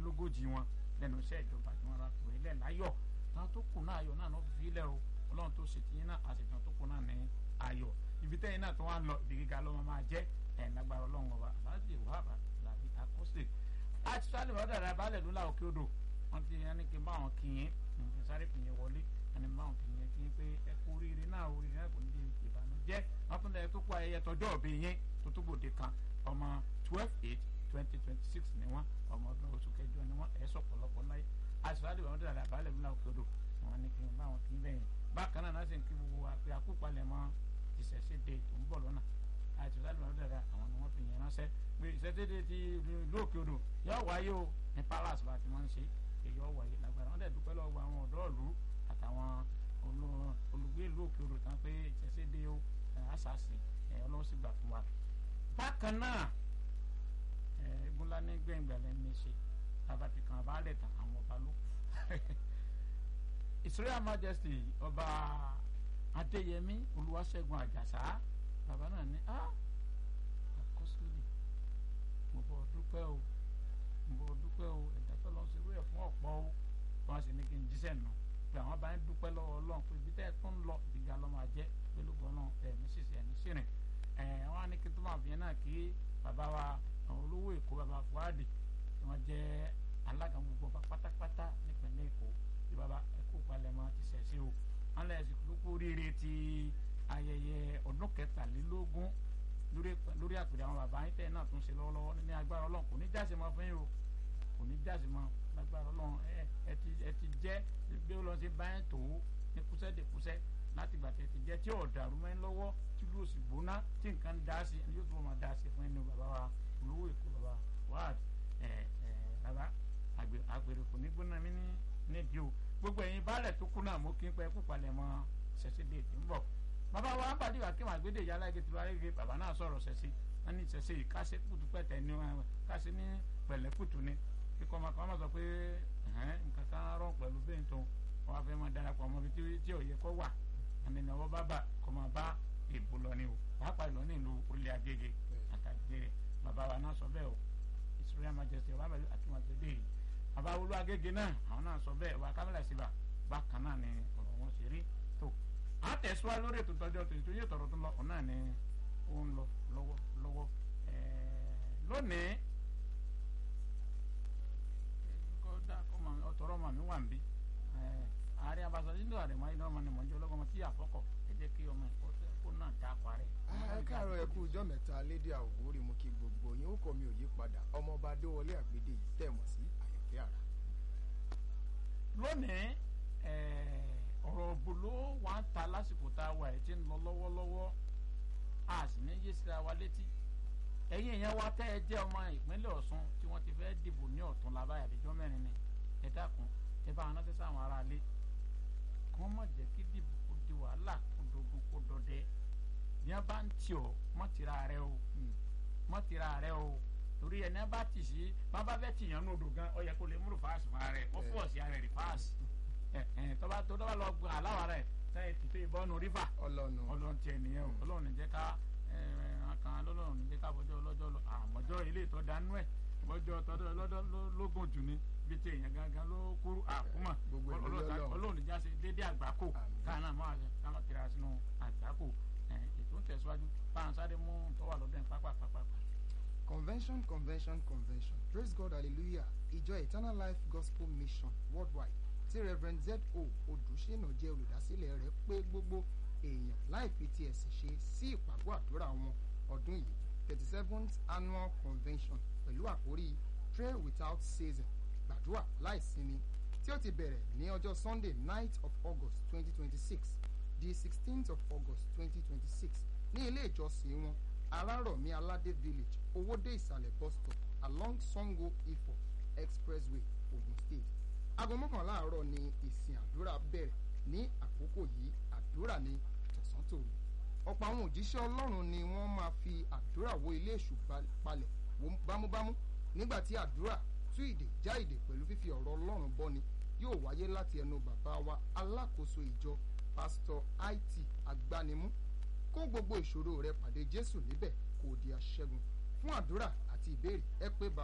mẹ́rìnlélógójì wọn lẹ́nu iṣẹ́ ìjọba tí wọ́n ra pè é lẹ̀ láyọ̀ táwọn tó kù náà ayọ̀ náà ló fi lẹ̀ o ọlọ́run tó ṣe tiyín náà àṣetàn tó kù náà ní ayọ̀ ibi tẹ́yìn náà tó wá ń lọ ibi gíga ló máa jẹ́ ẹ̀ lágbára ọlọ́run ọba aláàjì wàhálà làbí akọ́sílẹ̀ àti sálẹ̀ wọ́n dàda balẹ̀ ló láwọ̀ kí ó dò wọ́n ti yẹn ní kí n bá wọn kì í kí n sáré kì í wọlé ẹni bá wọn kì í yẹn kí n pé ẹ kú oríire náà oríire náà kò ní di ìbànújẹ́ wọ́n tún lẹ́yìn tó kó ayẹyẹ tọjọ́ òbí yẹn tó tó gbòde kan ọmọ twelve eight twenty twenty six ni wọ́n ọmọ ọdún oṣù kẹjọ ni wọ́n ẹ̀ sọ̀pọ̀lọpọ̀ láyé àti sálẹ̀ wọ́n dàda balẹ̀ ló láwọ̀ kí ó dò wọ́n ní kí n bá wọn kì í bẹ́yẹn bákan náà náà sì ń kí gbogbo wa pé àkópalẹ̀ mọ́ ìṣẹ̀ṣẹ̀ dé tó ń bọ̀ lọ́nà àti sálẹ̀ wọ́n dàda àwọn ni wọ́n fi yẹn ránṣẹ́ pé ìṣẹ̀ṣẹ̀ dé ti ìlú òkè odò yóò wáyé o ní palace bá ti máa ń ṣe èyí ọ̀ wáyé lágbára wọ́n dẹ̀ dúpẹ́ lọ́wọ́ àwọn ọ̀dọ́ ìlú àtàwọn olùgbé ìlú òkè odò tán pé ìṣẹ̀ṣẹ̀ dé o àṣàṣì ọlọ́run sì gbà fún wa. bákan náà egunla ní gbẹ̀ngbẹ̀lẹ̀ ní ṣe tàbátì kan abálẹ̀ tán àwọn ọba ló kù. Israel Majesty ọba Adéyẹmí Olúwaṣẹ́gun Àjàsá bàbá náà ní àkọsílẹ̀ mo bọ̀ dúpẹ́ o mo bọ̀ dúpẹ́ o ẹ̀dá tó lọ sí irú ẹ̀ fún ọ̀pọ̀ o wọn sì ní kí n jíṣẹ́ nù pé àwọn bá ń dúpẹ́ lọ́wọ́ Ọlọ́run pé ibi tẹ́ ẹ tó ń lọ ìgbà lọ́ máa jẹ́ pẹ̀lú gbọ́nà ẹ̀mí sísè ẹ̀mí sírìn ẹ̀ wọ́n á ní kí tó máa fi yẹn náà kí bàbá wa olówó Èkó bàbá Fuadi tí wọ́n jẹ́ alága gbogbo pátápátá nípìnlẹ̀ Èkó bí bàbá ẹ̀kọ́ palẹ̀mọ́ ti sẹ̀ sí o wọ́n lẹ̀ sí lókù oríire ti ayẹyẹ ọdún kẹtàlélógún lórí àpèrè àwọn bàbá yín tẹ̀ náà tún ṣe lọ́wọ́lọ́wọ́ ní agbára Ọlọ́run kò ní jáse mọ́ fún yín o kò ní jáse mọ́ lágbára Ọlọ́run ẹ ti jẹ́ bí ó lọ sí báyìí tó ní kúsẹ́ dé kúsẹ́ láti gbà tẹ̀ ti jẹ́ tí ọ̀dàrú mẹ́rin lọ́wọ́ tí ló sì gbóná tí nǹkan dá sí ẹni yóò tún máa dá sí fún ẹni bàbá wa olówó Èkó bàbá wáàd ẹ ẹ bàbá àgbèrè kò ní gbóná mi ní nídìí o gbogbo ẹ̀yin baálẹ̀ tó kú náà mo kí n pẹ́ kú palẹ̀ mọ́ ṣẹ̀ṣẹ̀ dé ti ń bọ̀ bàbá wa ń bàdí wà kí wọn àgbédè yálà igi tiwa igi bàbá náà sọ̀rọ̀ ṣẹ̀ṣẹ̀ wọn ní ṣẹ̀ṣẹ̀ yìí káṣe kùtù pẹ̀tẹ̀ ní wọn káṣe ní pẹ̀lẹ́ kùtù ni kíkọ́ ọmọ kan máa sọ pé nǹkan kan rọ̀ pẹ̀lú bẹ́ẹ̀ tó wọn fẹ́ máa darapọ̀ ọmọ bíi tí ò yẹ kó wà àmì ìnáwó bábà kó máa bá ìbò lọ ní o pàápàá ìlú ní ìlú orílẹ̀ Agége àtàgé bàbá wa náà sọ bẹ́ẹ̀ o Israel Majesty ọba bẹ̀rẹ̀ àti wọn ti dé yìí bàbá olú Agége náà àwọn náà sọ bẹ́ẹ̀ wà kámẹ́lá síbà bákan náà ni ọ̀rọ̀ wọn ṣe rí tó a tẹ̀síwájú lórí ètò ìtọ́jú ọ̀tún ìtòyè tọ̀rọ̀ tó lọ ọ̀hún náà ni ó ń lọ lọ́wọ́ lọ́wọ́ lónìí ọ̀tọ̀rọ̀ màmí wà ń bí ààrẹ abasọ̀dé ní àrẹ máa ń lọ́mọ ni mò ń jẹ́ ọlọ́mọ tí àfọ́kọ̀ ẹ jẹ́ kí ọmọ ẹ̀kọ́ kó náà dá akọ rẹ̀. ẹ káàárọ̀ ẹ kú ọjọ́ mẹ́ta lédè àwòrán mo kí gbogbo yín ó kọ́ mi ò yí padà ọmọọba adéwọlé àgbédè yìí tẹ̀ mọ̀ sí àyànfẹ́ àrà. lónìí ọ̀rọ̀ òbòló wà ń ta lásìkò tá a wà ẹ̀ tí ń lọ lọ́wọ́lọ́wọ́ a sì ní yé síra wa létí ẹ̀yin èèyàn wa tẹ́ ẹ jẹ́ ọmọ ìpínlẹ̀ Ọ̀ṣun tí wọ́n ti fẹ́ dìbò ní ọ̀tún labáyà àbíjọ́ mẹ́rin ni ẹ dákun ẹ bá wọn ránṣẹ́ sáwọn aráalé kí wọ́n má jẹ́ kí dìbò kó di wàhálà kó dogun kó dọdẹ bí wọ́n bá ń tì ọ́ mọ́ tira rẹ o mọ́ tira rẹ o torí ẹni bá tì sí bá bá fẹ́ tìyàn ní odò gan ọ yẹ kó lè múlò fáàsì fún ara rẹ ó fọ́ sí ara rẹ rí fáàsì tọ́ba tó tọ́ba lọ gbọ́ aláwa rẹ sẹ́yìn tìtò ìbọnú rífà ọlọ́nu ọlọ́run tiẹ̀ nìyẹn o ọlọ́run ní jẹ́ ká kan lọ́lọ́run ní jẹ́ ká bọ́jọ́ ọlọ́jọ́ lọ àmọ́jọ́ ilé ìtọ́ dánú ẹ̀ bọ́jọ́ tọ́jọ́ ọlọ́jọ́ lógún jù ní bí ti èèyàn gangan ló kúrú àkúmọ̀ ọlọ́run níjà sí dédé àgbákò káàná máa ṣe káàná tira sínú àgbákò ètò ń tẹ̀síwájú báwọn sáré mú tọ́wà lọ́dún pápá pápá. convention convention convention praise god hallelujah ìjọ eternal life gospel mission worldwide tí reverend z o odùsínà jẹ́ olùdásílẹ̀ rẹ̀ pé gbogbo èèyàn láì fi ti ẹ̀sìn ṣe sí ìpàgọ́ àdúrà wọn ọdún yìí thirty seventh annual convention pẹ̀lú àkórí pray without ceasing gbàdúrà láìsinmi tí ó ti bẹ̀rẹ̀ ní ọjọ́ sunday night of august twenty twenty six di sixteenth of august twenty twenty six ní ilé ìjọsìn wọn arárọ̀mí aládé village owódé ìsàlẹ̀ bus stop along sango ifo expressway ogun state aago mọ́kànlá àárọ̀ ni ìsìn àdúrà bẹ̀rẹ̀ ní àkókò yìí àdúrà ní tọ̀sán tòru ọ̀pọ̀ àwọn òjíṣẹ́ ọlọ́run ni wọ́n máa fi àdúrà wo ilé èṣù palẹ̀ bámúbámú nígbà tí àdúrà tú ìdè já ìdè pẹ̀lú fífi ọ̀rọ̀ ọlọ́run bọ́ni yóò wáyé láti ẹnu bàbá wa alákòóso ìjọ pásítọ̀ it agbanimú kó gbogbo ìṣòro rẹ pàdé jésù níbẹ̀ kó o di aṣẹ́gun fún àdúrà àti ìbéèrè ẹ pé bàbá.